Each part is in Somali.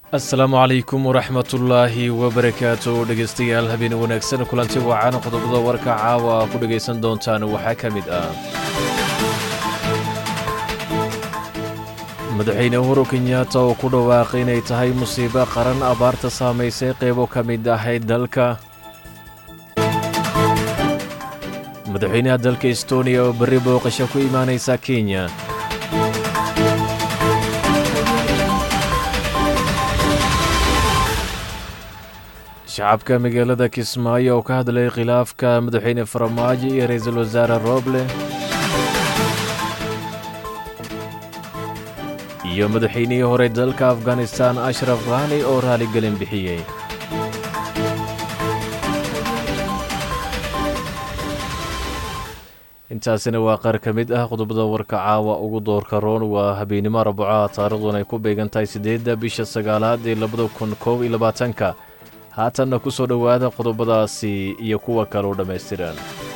asalaamu calaykum waraxmatullaahi wabarakaatu dhegaystayaal habeen wanaagsan kulanti wacan qodobada warka caawa ku dhegaysan doontaan waxaa ka mid ah madaxweyne uhuru kenyaata oo ku dhawaaqay inay tahay musiibo qaran abaarta saamaysay qeybo ka mid ahayd dalka madaxweynaha dalka estoniya oo berri booqasho ku imaanaysa kenya shacabka magaalada kismaayo oo ka hadlay khilaafka madaxweyne faramaajo iyo ra-iisul wasaare rooble iyo madaxweynihii hore dalka afghanistan ashraf khani oo raaligelin bixiyey intaasina waa qaar ka mid ah qodobada warka caawa ugu doorka roon waa habeennimo arbacaha taarikhduun ay ku beegan tahay siddeedda bisha sagaalaad ee labada kun koob iyo labaatanka haatanna ku soo dhowaada qodobadaasi iyo kuwa kaleu dhammaystiran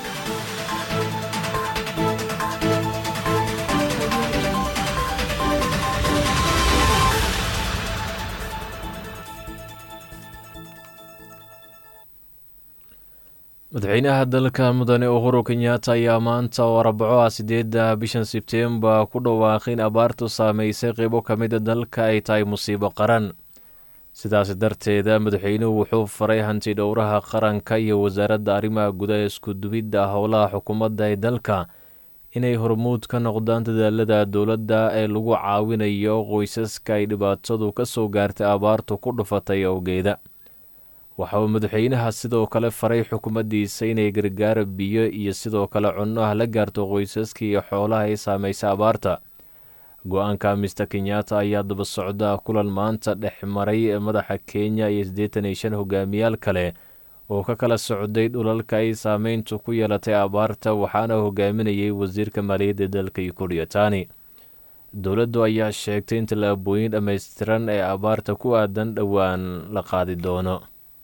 madaxweynaha dalka mudane uhuru kenyaata ayaa maanta oo arbaco ah siddeedda bishan sebteembar ku dhawaaqay in abaartu saamaysay qeybo ka mida dalka ay tahay musiibo qaran sidaas darteeda madaxweynuhu wuxuu faray hanti dhowraha qaranka iyo wasaaradda arrimaha gudaha isku-duwidda howlaha xukuumadda ee dalka inay hormuud ka noqdaan dadaalada dowladda ee lagu caawinayo qoysaska ay dhibaatadu ka soo gaartay abaartu ku dhufatay awgeeda waxa uu madaxweynaha sidoo kale faray xukuumaddiisa inay gargaar biyo iyo sidoo kale cunno ah la gaarto qoysaska iyo xoolaha ay saameysay abaarta go-aanka mister kenyaata ayaa daba socda kulan maanta dhex maray madaxa kenya iyo siddeetan iyo shan hogaamiyaal kale oo ka kala socday dhulalka ay saameyntu ku yeelatay abaarta waxaana hogaaminayay wasiirka maaliyadda dalka yukuriyatani dowladdu ayaa sheegtay in tallaabooyin dhammaystiran ee abaarta ku aadan dhowaan la qaadi doono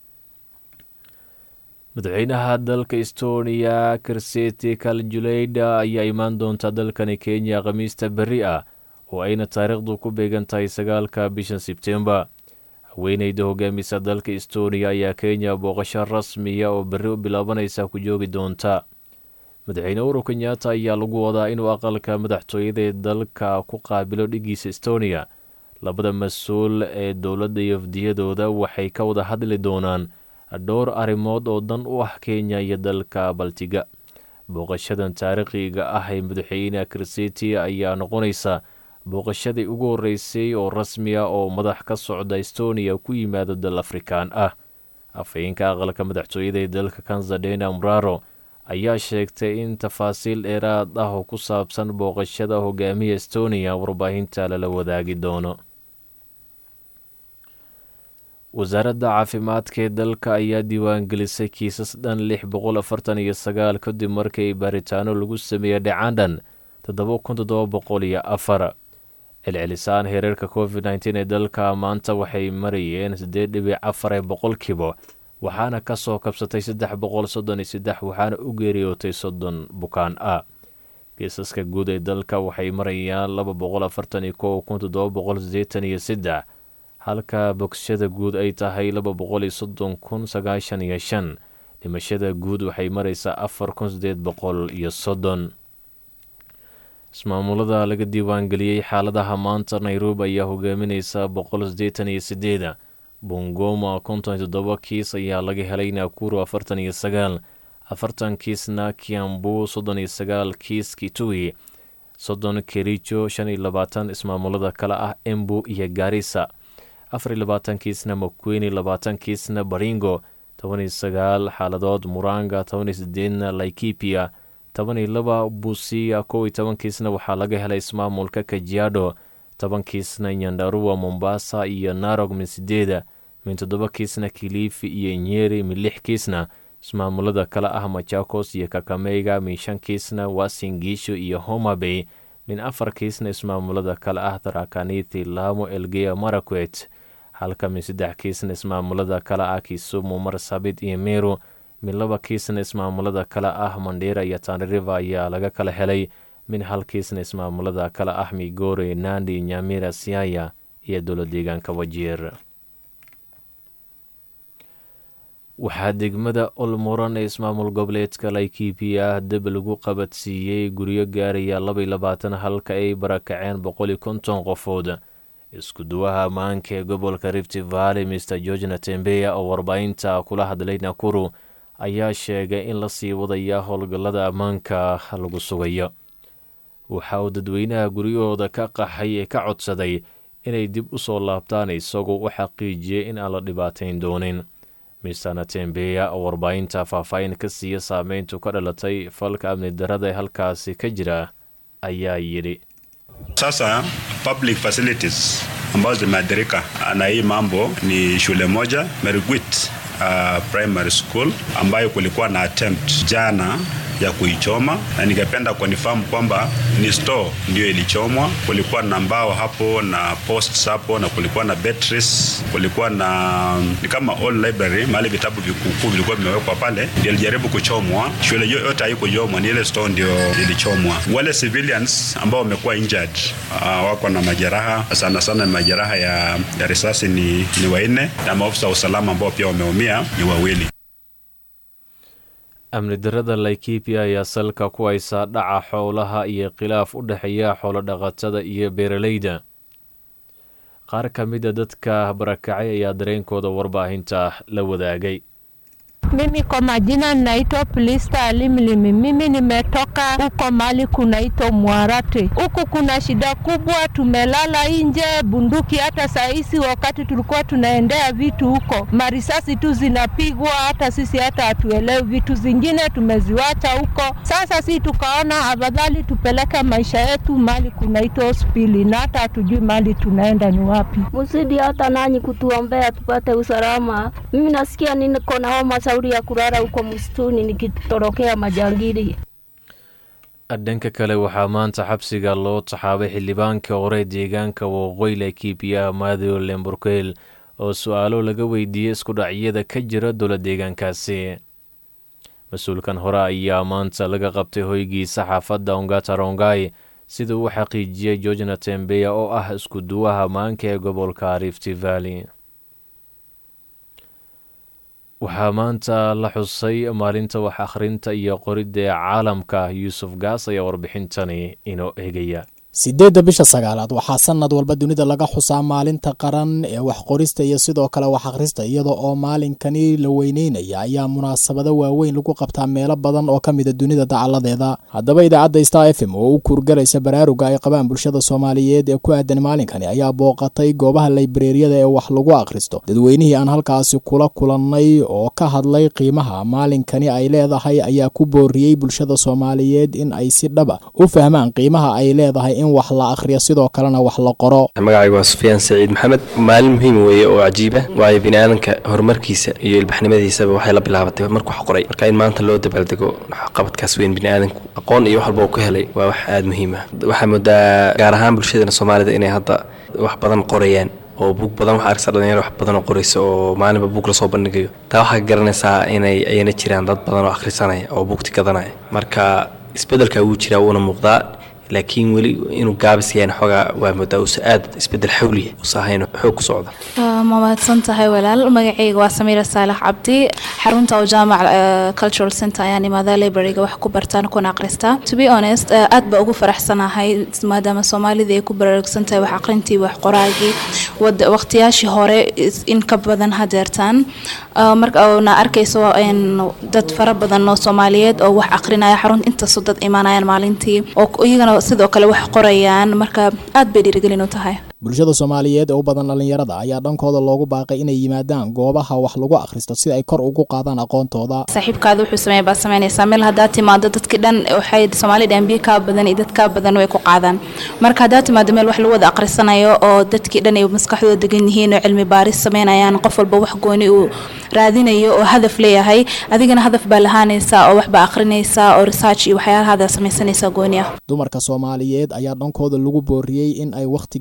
madaxweynaha dalka estoniya kirseti kaljuleyda ayaa imaan doonta dalkani kenya khamiista berri ah oo ayna taariikhdu ku beegan tahay sagaalka bishan sebtembar haweeneyda hogaamisa dalka estoniya ayaa kenya booqasho rasmiya oo berri u bilaabanaysa ku joogi doonta madaxweyne uhuru kenyaata ayaa lagu wadaa inuu aqalka madaxtooyada ee dalka ku qaabilo dhigiisa estoniya labada mas-uul ee dowladda iyo afdiyadooda waxay ka wada hadli doonaan dhowr arrimood oo dan u ah kenya iyo dalka baltiga booqashadan taariikhiga ah ee madaxweyne kirseti ayaa noqonaysa booqashadii ugu horreysay oo rasmiya oo madax ka socda estoniya ku yimaado dal afrikaan ah afhayeenka aqalka madaxtooyada ee dalka kanzadena mraro ayaa sheegtay in tafaasiil dheeraad ah oo ku saabsan booqashada hogaamiya estoniya warbaahinta lala wadaagi doono wasaaradda caafimaadka ee dalka ayaa diiwaangelisay kiisas dhan lix boqol afartan iyo sagaal kadib markii baaritaano lagu sameeyey dhacandhan toddoba kun toddoba boqol iyo afar celcelisaan hereerka covid nteen ee dalka maanta waxay marayeen siddeed dhibic afar ee boqolkiiba waxaana ka soo kabsatay saddex boqol soddon iyo saddex waxaana u geeriyootay soddon bukaan ah kiisaska guud ee dalka waxay marayaan laba boqol afartan iyo kow kun toddoba boqol siddeetan iyo saddex halka bogsashada guud ay tahay laba boqol iyo soddon kun sagaashan iyo shan dhimashada guud waxay maraysaa afar kun siddeed boqol iyo soddon ismaamulada laga diiwaangeliyey xaaladaha maanta nairobi ayaa hogaaminaysa boqol siddeetan iyo sideeda bongoma konton iyo toddoba kiis ayaa laga helay nakuru afartan iyo sagaal afartan kiisna kiambu soddon iyo sagaal kiis kitui soddon kericho shan iyo labaatan ismaamulada kale ah embu iyo garisa afar iyo labaatan kiisna makweyni labaatan kiisna baringo toban iyo sagaal xaaladood muranga toban iyo sideedna laikipia toban iyo laba busia kow iyo toban kiisna waxaa laga helay ismaamulka kajiado toban kiisna nyandarua mombasa iyo narog min sideeda min toddoba kiisna kilifi iyo nyeri min lix kiisna ismaamulada kale ah machakos iyo kakameyga min shan kiisna wasingisho iyo homabay min afar kiisna ismaamulada kale ah tarakaniti laamo elgeya marakwet halka min saddex kiisna ismaamulada kale ah kisumu marsabit iyo meru min laba kiisna ismaamulada kale ah mandheera iyo tanariva ayaa laga kala helay min hal kiisna ismaamulada kale ah migore nandi nyamira siaya iyo dowla deegaanka wajeer waxaa degmada olmuran ee ismaamul goboleedka laikibiya dab lagu qabadsiiyey guryo gaaraya laba iyo labaatan halka ay barakaceen boqol iyo konton qofood isku duwaha ammaanka ee gobolka rift valley mr george natembeya oo warbaahinta kula hadlay nakuru ayaa sheegay in lasii wadaya howlgallada ammaanka lagu sugayo waxa uu dadweynaha guryahooda ka qaxay ee ka codsaday inay dib u soo laabtaan isagoo u xaqiijiyey in aan la dhibaatayn doonin mister natembeya oo warbaahinta faahfaahin ka siiya saameyntu ka dhalatay falka amni darada ee halkaasi ka jira ayaa yidhi Sasa public facilities ambazo zimeathirika na hii mambo ni shule moja Merigwit uh, primary school ambayo kulikuwa na attempt jana ya kuichoma na ningependa kunifahamu kwamba ni store ndio ilichomwa. Kulikuwa na mbao hapo na posts hapo na kulikuwa na batteries, kulikuwa na ni kama all library, mahali vitabu vikukuu vilikuwa vimewekwa pale, ndio ilijaribu kuchomwa. Shule yote haikuchomwa, ni ile store ndio ilichomwa. Wale civilians ambao wamekuwa injured uh, wako na majeraha sana sana, majeraha ya, ya risasi ni, ni wanne na maafisa wa usalama ambao pia wameumia ni wawili. amni darada laikibiya ayaa salka ku haysaa dhaca xoolaha iyo khilaaf u dhexeeya xoolo-dhaqatada iyo beeralayda qaar ka mida dadka barakacay ayaa dareenkooda warbaahinta la wadaagay Mimi kwa majina naitwa Plista Limlimi. Mimi nimetoka huko mali kunaitwa Mwarate. Huku kuna shida kubwa, tumelala nje, bunduki. Hata saisi wakati tulikuwa tunaendea vitu huko, marisasi tu zinapigwa, hata sisi hata hatuelewi. Vitu zingine tumeziwacha huko. Sasa si tukaona afadhali tupeleke maisha yetu mali kunaitwa hospitali, na hata hatujui mali tunaenda ni wapi. Mzidi hata nanyi kutuombea tupate usalama. Mimi nasikia niko na homa shauri ya kulala huko msituni nikitorokea majangili. dhanka kale waxaa maanta xabsiga loo taxaabay xildhibaanka hore deegaanka waqooyi laikibiya mathew lemburkel oo su-aalo laga weydiiyey isku dhacyada ka jira dowla deegaankaasi mas-uulkan hore ayaa maanta laga qabtay hoygiisa xaafadda ongata rongai sida uu xaqiijiyey george natembeya oo ah isku duwaha ammaanka ee gobolka rift valley waxaa maanta la xusay maalinta wax akhrinta iyo qoridda ee caalamka yuusuf gaas ayaa warbixintani inoo eegaya sideedda bisha sagaalaad waxaa sanad walba dunida laga xusaa maalinta qaran ee wax qorista iyo sidoo kale wax akhrista iyada oo maalinkani la weyneynaya ayaa munaasabado waaweyn lagu qabtaa meelo badan oo ka mida dunida dacaladeeda haddaba idaacadda star f m oo u kuurgalaysa baraaruga ay qabaan bulshada soomaaliyeed ee ku aadan maalinkani ayaa booqatay goobaha laybareeriyada ee wax lagu akhristo dadweynihii aan halkaasi kula kulannay oo ka hadlay qiimaha maalinkani ay leedahay ayaa ku booriyey bulshada soomaaliyeed in ay si dhaba u fahmaan qiimaha ay leedahay in wax la akhriyo sidoo kalena wax la qoro magacaygu waa sufyaan saciid maxamed maalin muhiim weeye oo cajiiba waayo biniaadanka horumarkiisa iyo ilbaxnimadiisaba waxay la bilaabatay markuu wax qoray marka in maanta loo dabaaldego qabadkaas weyn biniaadanku aqoon iyo wax walba uu ka helay waa wax aada muhiim ah waxaa moodaa gaar ahaan bulshadana soomaalida inay hadda wax badan qorayaan oo buug badan waxaa arkaysa dhalinyaro wax badan oo qoraysa oo maalinba buug lasoo bandhigayo taa waxaa garanaysaa inay ayana jiraan dad badan oo akhrisanaya oo buugti gadanaya marka isbeddelka wuu jiraa wuuna muuqdaa laakiin weli inuu gaabis yahan xoogaa waa moodaa uusa aad isbedel xawliya uusa ahayn xoog ku socda ma mahadsan tahay walaal magacayga waa samiira saalax cabdi xarunta oo jaamac cultural center ayaan imaadaa libraryga wax ku bartaan kuna akhristaa to be honest aad baa ugu faraxsanahay maadaama soomaalida ay ku baraarugsan tahay wax aqrintii wax qoraagii waqtiyaashii hore in ka badan hadeertaan marka na arkayso dad fara badan oo soomaaliyeed oo wax aqrinaya xarunta intaasoo dad imaanayaan maalintii oo iyagana sidoo kale wax qorayaan marka aad bay dhiirigelin u tahay bulshada soomaaliyeed ee u badan dhallinyarada ayaa dhankooda loogu baaqay inay yimaadaan goobaha wax lagu akhristo si ay kor ugu qaadaan aqoontooda saaxiibkaada wuxuu sameeya baad samaynaysaa meel haddaad timaado dadkii dhan waxay soomaali dhambiye kaa badan iyo dad kaa badan way ku qaadaan marka haddaad timaado meel wax lagu wada akhrisanayo oo dadkii dhan ay maskaxdooda degan yihiin oo cilmi baaris samaynayaan qof walba wax gooni uu raadinayo oo hadaf leeyahay adigana hadaf baa lahaanaysaa oo waxbaa akhrinaysaa oo research iyo waxyaalahaada samaysanaysaa gooni ah dumarka soomaaliyeed ayaa dhankooda lagu booriyey in ay wakhti geliyaan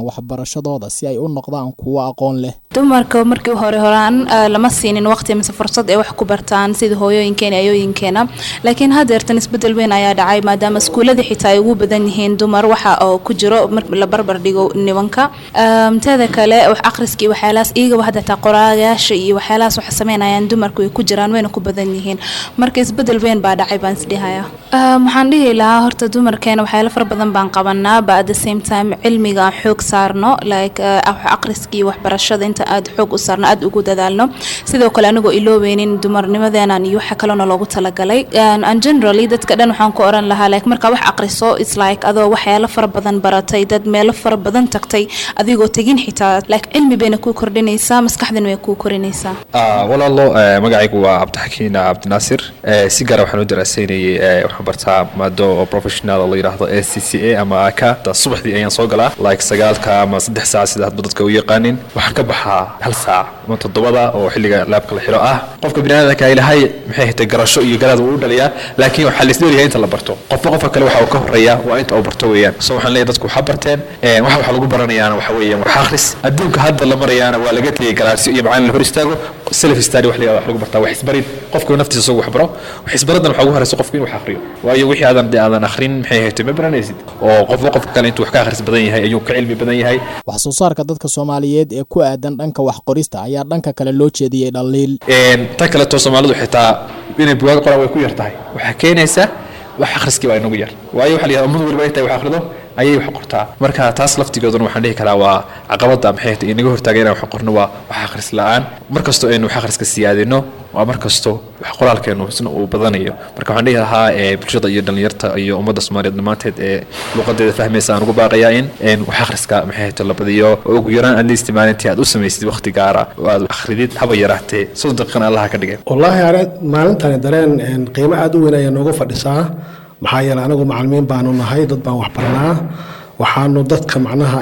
waxbarashadooda si ay u noqdaan kuwo aqoon leh dumarka markii hore horaan lama siinin waqti mise fursad ay wax ku bartaan sida hooyooyinkeena ayooyinkeena laakiin hadeertan isbedel weyn ayaa dhacay maadaama iskuuladii xitaa ay ugu badan yihiin dumar waxa oo ku jiro marka la barbar dhigo nimanka teeda kale wax akhriskii waxyaalahaas iyagaba hadda taa qoraagayaasha iyo waxyaalahaas waxa sameynayaan dumarku ay ku jiraan wayna ku badan yihiin marka isbedel weyn baa dhacay baan isdhihaya waxaan dhihi lahaa horta dumarkeena waxyaalo fara badan baan qabanaa ba at the same time cilmiga aan xoog saarno like wax akhriskii waxbarashada inta aad xoog u saarno aad ugu dadaalno sidoo kale anigoo iloobeynin dumarnimadeenan iyo waxa kalena loogu talagalay and generally dadka dhan waxaan ku oran lahaa like markaa wax aqriso it's like adoo waxyaalo fara badan baratay dad meelo fara badan tagtay adigoo tegin xitaa like cilmi bayna kuu kordhinaysaa maskaxdana way kuu korinaysaa walaalo magacaygu waa cabdixakiin cabdinaasir si gaara waxaan u daraasaynayay waxaan bartaa maado oo professional la yidhaahdo a c c a ama aka subaxdii ayaan soo galaa like sagaalka ama saddex saac sida hadba dadka u yaqaanin waxaan ka baxaa hal saac ama toddobada oo xilliga laabka la xiro ah qofka biniaadanka ilahay maxay hatay garasho iyo garaad uu u dhaliyaa laakiin waxaa laisdheeryahay inta la barto qofba qofka kale waxa uu ka horeeya waa inta uu barto weeyaan so waxaan leeyahay dadku waxa barteen waxa waxa lagu baranayaana waxa weeyaan wax akhris adduunka hadda la marayaana waa laga tegay galaasyo iyo macalin la hor istaago self study wax lagu bartaa wax isbarid qofku naftiisa isagu wax baro wax isbaradan waxa ugu horeysa qofku inuu wax akhriyo waayo wixii aadan dee aadan akhrin maxay hayto ma baranaysid oo qofba qofka kale intuu wax ka akhris badan yahay ayuu ka cilmi badan yahay wax soo saarka dadka soomaaliyeed ee ku aadan dhanka wax qorista ayaa dhanka kale loo jeediyey dhaliil tan kaleto soomaalidu xitaa inay bugaag qoraan way ku yar tahay waxaa keenaysa wax akhriskii waa inagu yar waayo waxa la yidhahda ummadu waliba intay wax akhrido ayay wax qortaa marka taas laftigooduna waxaan dhihi karaa waa caqabada maxay tahay inaga hortaaga inaan wax qorno waa wax akhris la-aan mar kastoo aynu wax akhriska siyaadino waa mar kasto wax qoraalkeenu isna uu badanayo marka waxaan dhihi lahaa bulshada iyo dhallinyarta iyo ummadda soomaaliyeed dhammaanteed ee luuqadeeda fahmaysa aan ugu baaqayaa in wax akhriska maxay tahay la badiyo oo ugu yaraan at least maalintii aad u samaysid waqti gaara oo aad akhridid haba yaraatee soddon daqiiqan allaha ka dhigay wallaahi are maalintani dareen qiimo aada u weyn ayaa noogu fadhisaa maxaa yeelay anagu macalimiin baanu nahay dad baan wax barnaa waxaanu dadka macnaha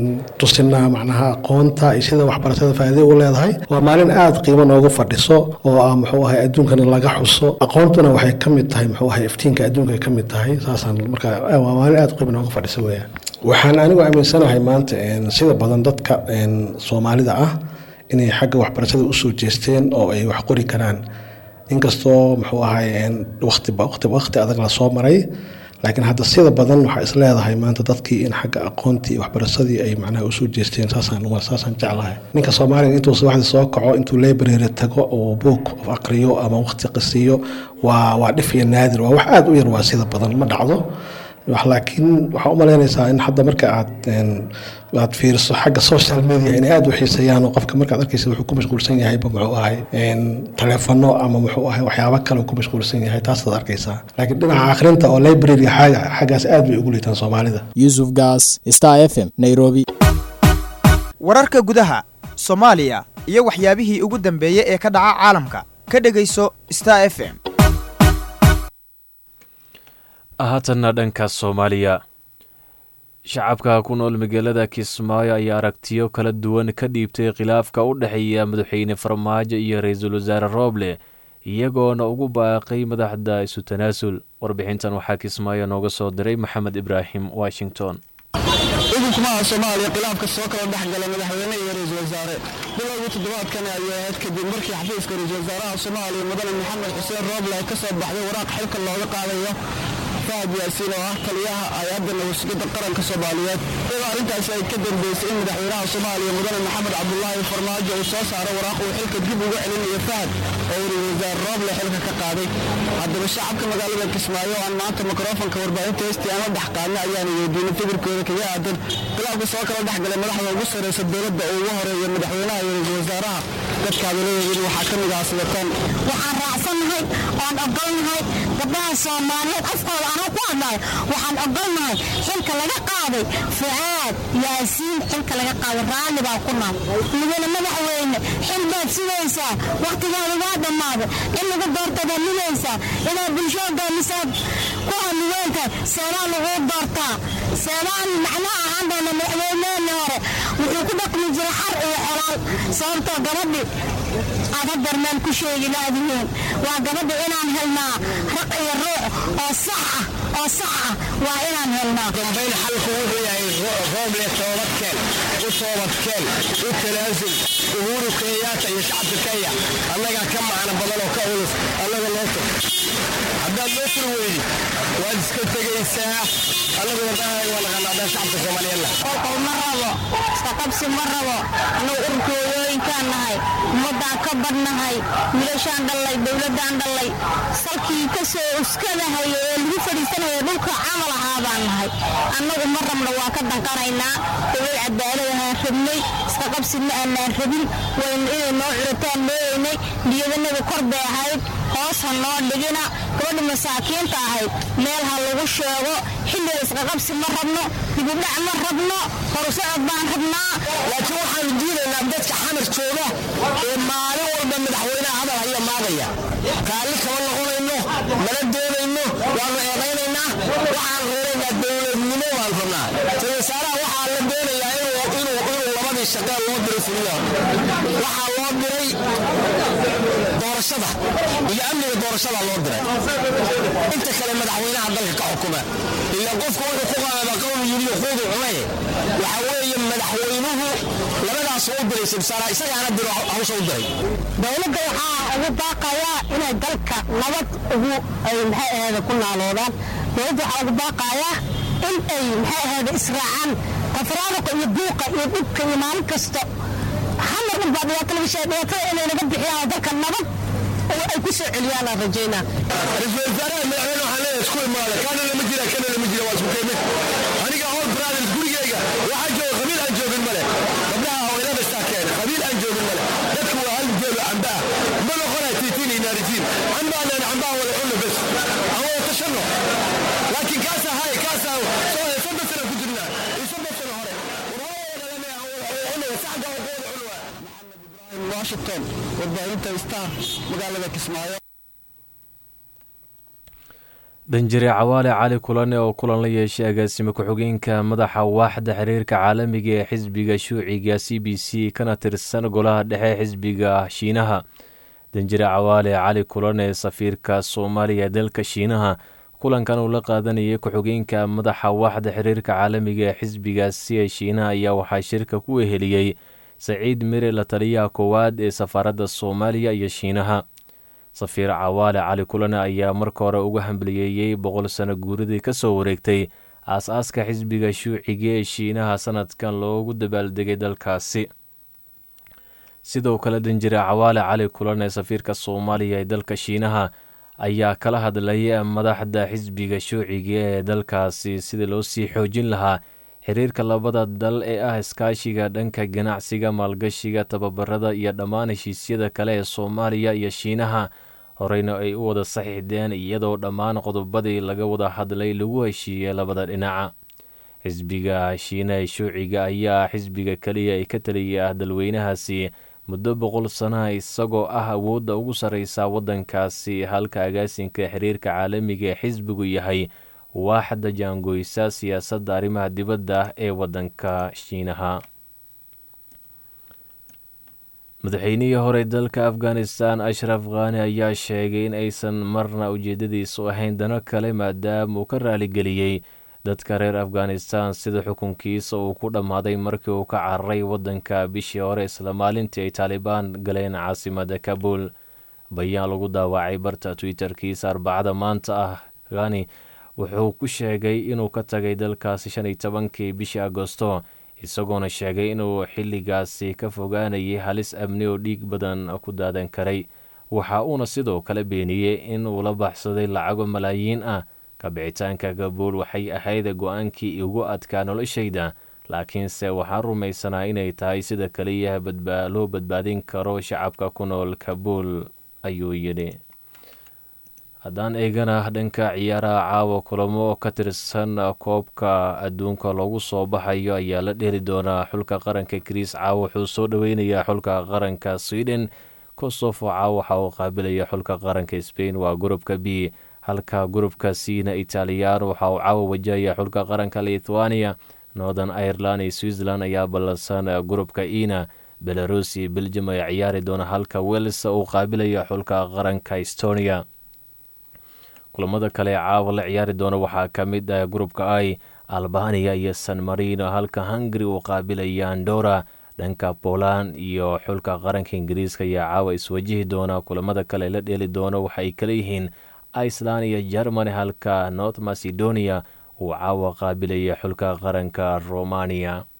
tusinaa macnaha aqoonta iyo sida waxbarashada faa'iido u leedahay waa maalin aada qiimo noogu fadhiso oo ah muxuu ahay adduunkana laga xuso aqoontuna waxay ka mid tahay muxuu ahay iftiinka adduunka ay ka mid tahay saasaan marka waa maalin aada qiimo noogu fadhiso weeyaan waxaan anigu aaminsanahay maanta sida badan dadka soomaalida ah inay xagga waxbarashada usoo jeesteen oo ay wax qori karaan inkastoo muxuu ahay waqti waqti adag lasoo maray laakiin hadda sida badan waxaa is leedahay maanta dadkii in xagga aqoontii iyo waxbarashadii ay macnaha usoo jeesteen saasaan saasaan jeclahay ninka soomaaliga intuu subaxdii soo kaco intuu library tago oo book aqriyo ama waqti qisiyo waa waa dhif iyo naadir waa wax aada u yar waa sida badan ma dhacdo laakiin waxaa u malaynaysaa in hadda marka aad aad fiiriso xagga social media inay aada u xiiseeyaan oo qofka markaad arkaysa wuxuu ku mashquulsan yahayba muxuu ahay taleefano ama muxuu ahay waxyaabo kale ku mashquulsan yahay taasaad arkaysaa laakiin dhinaca akhrinta oo library xaaga xaggaas aad bay ugu liitaan soomaalida yuusuf gaas star f m nairobi wararka gudaha soomaaliya iyo waxyaabihii ugu dambeeyey ee ka dhaca caalamka ka dhegayso star f m haatanna dhanka soomaaliya shacabka ku nool magaalada kismaayo ayaa aragtiyo kala duwan ka dhiibtay khilaafka u dhexeeya madaxweyne farmaajo iyo ra-iisul wasaare rooble iyagoona ugu baaqay madaxda isu tanaasul warbixintan waxaa kismaayo nooga soo diray maxamed ibraahim washington xukunkumaha soomaaliya khilaafka soo kala dhex gala madaxweyne iyo ra-iisul wasaare bilowgii toddobaadkani ayay ahayd kadib markii xafiiska ra-iisul wasaaraha soomaaliya mudane maxamed xuseen rooble ay ka soo baxday waraaq xilka looga qaadayo fahad yaasiin oo ah taliyaha hay-adda nabadsugyadda qaranka soomaaliyeed iyadoo arrintaasi ay ka dambeysay in madaxweynaha soomaaliya mudane maxamed cabdulaahi farmaajo uu soo saaro waraaq uu xilka dib uga celinayo fahad oo uu ra-iisul wasaare rooble xilka ka qaaday haddaba shacabka magaalada kismaayo oo aan maanta mikrofonka warbaahinta heystii aan la dhex qaadna ayaanu weydiinay fikirkooda kaga aadan khilaafka soo kala dhex galay madaxda ugu sarreysa dowladda oo ugu horeeya madaxweynaha iyo ra-iisul wasaaraha dadka hadaladoodin waxaa ka mid ah sidatan waxaan raacsannahay oon ogolnahay gabdhaha soomaaliyeed afkooda anoo ku hadlayo waxaan ogolnahay xilka laga qaaday fucaad yaasiin xilka laga qaaday raalli baan ku nahay mudane madaxweyne xil baad sugaysaa wakhtigaada waa dhammaaday in lagu doorta baad nugaysaa inaad bulshada misaad ku hamiweentahay seebaan laguu doortaa seebaan macnaha ahaan doona madaxweyneheenni hore wuxuu ku dhaqmi jiray xar iyo xolaal sababtoo gabadhi aad hadeer meel ku sheegi laadihiin waa gabadha inaan helnaa raq iyo ruux oo sax ah oo sax ah waa inaan helnaa dambayn xalku wuxuu yahay rooble toobadkeen u toobadkeen u tanaasul uhuru kenyaata iyo shacabka kenya annagaa ka macno badan oo ka culus annaga loo tog haddaad loo furi weydi waad iska tegaysaa annagu wadaahay waa naqanaadaan shacabka soomaaliyeedna qolqol ma rabo isqaqabsi ma rabo annagu ururka hooyooyinkaan nahay ummaddaan ka badnahay wiilashaan dhallay dowladdaan dhallay salkii ka soo uskadahaya ee lagu fadhiisanaya dhulka camal ahaa baan nahay annagu ma rabno waa ka danqanaynaa dowlad cadaalad ahaan rabnay isqaqabsi ma aanaan rabin waynu inay noo curataan mooyeynay niyadanagu kor bay ahayd hoos ha noo dhigina gabadha masaakiinta ahayd meel ha lagu sheego xilliga isqaqabsi ma rabno dibudhac ma rabno horusocod baan rabnaa laakiin waxaanu diidaynaa dadka xamar jooga ee maalin walba madaxweynaha hadal haya maagaya raalli kama noqonayno mana doonayno waanu eedaynaynaa waxaan reeraynaa dowladnimo waan rabnaa ra wasaaraha waxaa la doonayaa inuu labadii shaqee loo diray fuliyo waxaa loo diray doorashada iyo amniga doorashada loo diray inta kale madaxweynaha dalka ka xukuma ila qofku wuxuu ku qaadaba qowl yiri xuudu cunay waxa weeye madaxweynuhu labadaas u diray simsaara isagaana diro hawsha u diray dowladda waxaa ugu baaqayaa inay dalka nabad ugu ay maxay ahayd ku naaloodaan dowladda waxaa ugu baaqayaa in ay maxay ahayd israacaan tafraaruqa iyo buuqa iyo dhibka iyo maalin kasta hamar dhan baa dhibaato laga sheegay dhibaatada inay naga bixiyaan oo dalka nabad oo ay ku soo celiyaan aan rajaynaa ra-iisul wasaaraha madaxweyne waxaa leeyahay isku imaada kana lama jira kana lama jira waa isku keemid aniga hol brothers gurigeyga waxaa jooga qabiil aan joogin male gabdhaha haweenada istaa keena qabiil aan joogin male dadku waa hal jeelo camba ah ma noqonaya tiitiin iyo naaritiin cambaa leen cambaha wada cunno bes aan wada tashanno laakiin kaasaa hay kaasaa soo soddon sana ku jirnaa iyo soddon sano hore washington warbaahinta star magaalada kismaayo danjire cawaale cali kulane oo kulan la yeeshay agaasime ku-xigeenka madaxa waaxda xiriirka caalamiga ee xisbiga shuuciga c b c kana tirsan golaha dhexe xisbiga shiinaha danjire cawaale cali kulane safiirka soomaaliya ee dalka shiinaha kulankan uu la qaadanayay ku-xigeenka madaxa waaxda xiriirka caalamiga ee xisbigaasi ee shiinaha ayaa waxaa shirka ku weheliyey saciid mire la taliyaha koowaad ee safaaradda soomaaliya iyo shiinaha safiir cawaale cali kulane ayaa marka hore uga hambaliyeeyey boqol sano guuridii ka soo wareegtay aas-aaska xisbiga shuuciga ee shiinaha sanadkan loogu dabaaldegay dalkaasi sidoo kale danjire cawaale cali kulane safiirka soomaaliya ee dalka shiinaha ayaa kala hadlay madaxda xisbiga shuuciga ee dalkaasi sidii loo sii xoojin lahaa xiriirka labada dal ee ah iskaashiga dhanka ganacsiga maalgashiga tababarada iyo dhammaan heshiisyada kale ee soomaaliya iyo shiinaha horeyna ay u wada saxiixdeen iyadoo dhammaan qodobadii laga wada hadlay lagu heshiiyey labada dhinaca xisbiga shiinaha ee shuuciga ayaa xisbiga keliya ee ka taliyay ah dalweynahaasi muddo boqol sanaha isagoo ah awoodda ugu sarreysa waddankaasi halka agaasinka xiriirka caalamiga ee xisbigu yahay waaxda jaangoysa siyaasadda arrimaha dibadda ee waddanka shiinaha madaxweynihii hore dalka afghanistan ashraf khani ayaa sheegay in aysan marna ujeedadiisu ahayn dano kale maadaama uu ka raaligeliyey dadka reer afghanistan sida xukunkiisa uu ku dhammaaday markii uu ka cararay waddanka bishii hore isla maalintii ay taalibaan galeen caasimada kabul bayaan lagu daawacay barta twitter-kiisa arbacada maanta ah khani wuxuu ku sheegay inuu ka tagay dalkaasi shan iyo tobankii bishii agosto isagoona sheegay inuu xilligaasi ka fogaanayay halis amni oo dhiig badan ku daadan karay waxa uuna sidoo kale beeniyey in uu la baxsaday lacago malaayiin ah kabixitaanka kabuul waxay ahayd go-aankii igu adkaa noloshayda laakiinse waxaan rumaysanaa inay tahay sida keliya loo badbaadin karo shacabka ku nool kabuul ayuu yidhi haddaan eegana dhanka ciyaaraha caawa kulamo ka tirsan koobka adduunka loogu soo baxayo ayaa la dheli doonaa xulka qaranka griis caawa wuxuu soo dhoweynayaa xulka qaranka sweden kosofo caawa waxa uu qaabilaya xulka qaranka spain waa gurubka b halka gurubka cna italiyaan waxa uu caawa wajahaya xulka qaranka lithuania northern ireland iyo switzerland ayaa ballansan gurubka ina belarus iyo beljum ay ciyaari doona halka wels uu qaabilaya xulka qaranka estonia kulamada kale ee caawa la ciyaari doona waxaa ka mid ah grupka i albaniya iyo san marino halka hungari uu qaabilaya andora dhanka poland iyo xulka qaranka ingiriiska ayaa caawa iswajihi doona kulamada kale la dheeli doono waxaay kala yihiin iceland iyo germany halka north macedonia uu caawa qaabilaya xulka qaranka romania